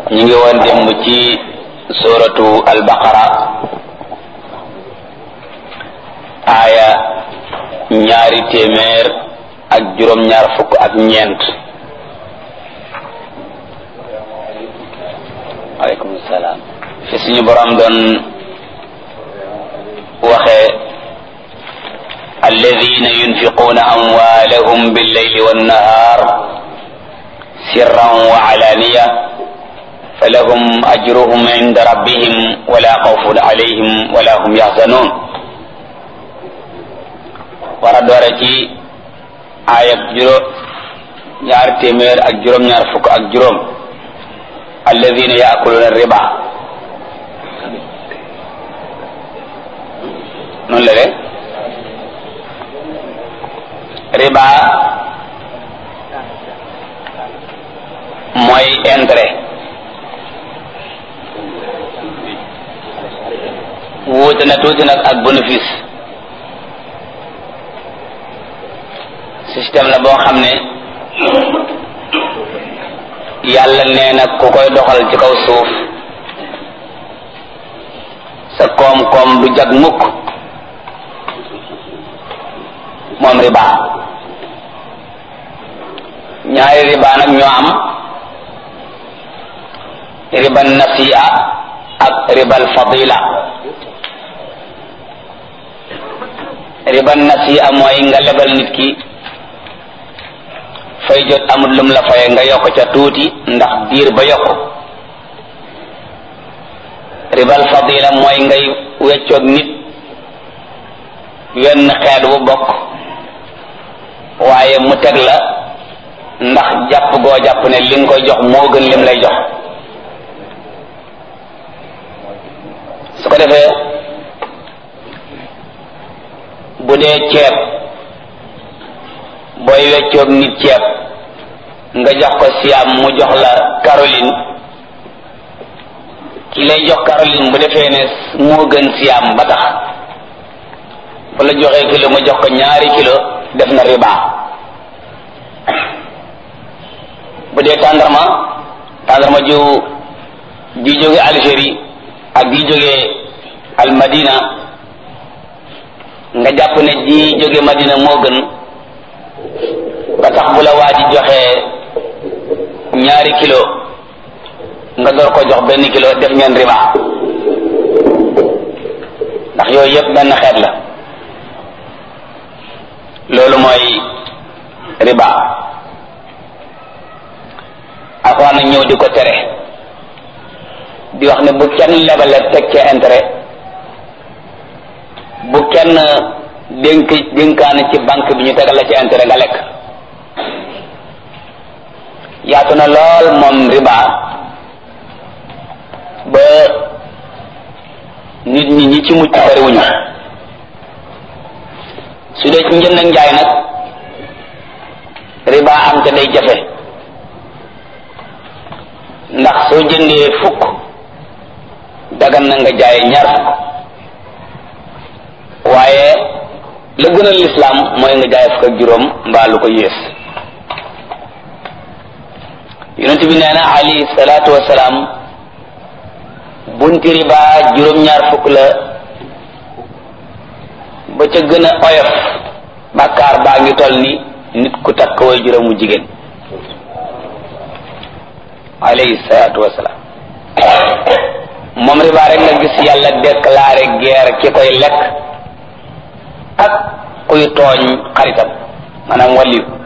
ñu ngi woon démb ci suratu albaqara aaya ñaari téeméer ak juróom-ñaar fukk ak ñeent aleykum salaam fi suñu borom doon waxee alladina yunfiquuna amwaalahum billeyli wannahar sirran wa alaaniya falahum ajruhum inda rabbihim wala xawfun alayhim wala hum yaxzanun war a doore ci aayab juróom ñaar téeméer ak juróom-ñaar fukk ak juróom alladina yaakuluuna riba noonu la de riba mooy intérêt wuute na tuuti nag ak bénéfice système la boo xam ne yàlla nee na ku koy doxal ci kaw suuf sa koom-koom du jag mukk moom riba ñaari riba nag ñoo am riba nasi'a ak ribal fadila riba nasi'a mooy nga lebal nit ki fay jot amul lum la faye nga yokk ca tuuti ndax diir ba yokk ribal fadila mooy ngay weccoog nit wenn xeet bu bokk waaye mu teg la ndax jàpp goo jàpp ne li nga koy jox moo gën lim lay jox su ko defee bu dee ceeb booy weccoog nit ceeb nga jox ko siam mu jox la Caroline ki lay jox Caroline bu defee ne moo gën siam ba tax bu la joxee kilo mu jox ko ñaari kilo def na riba bu dee tàndarma tàndarma ju ji jóge Algérie ak ji jóge al Madina nga jàpp ne ji jóge Madina moo gën ba tax bu la waa ji joxee ñaari kilo nga door ko jox benn kilo def ngeen riba ndax yooyu yëpp benn xeet la loolu mooy riba alxuraan nag ñëw di ko tere di wax ne bu kenn lebale teg ca intérêt bu kenn dénk dénkaane ci banque bi ñu tegal la ci intérêt nga lekk yaatu na lool moom riba ba nit ñi ñi ci mucc bariwuñu su dee ci njënd ak njaay nag riba am te day jafe ndax soo jëndee fukk dagan na nga jaay ñaar fukk waaye la gënal lislaam mooy nga jaay fukk ak juróom mbaa lu ko yées yonent bi nee na alayhi salaatu wasalaam bunti riba juróom-ñaar fukk la ba ca gën a oyof bàkkaar baa ngi toll ni nit ku takk way juróomu jigéen alayhi salaatu wasalaam moom riba rek nga gis yàlla déclaré guerre ki koy lekk ak kuy tooñ xaritam maanaam wàlliyu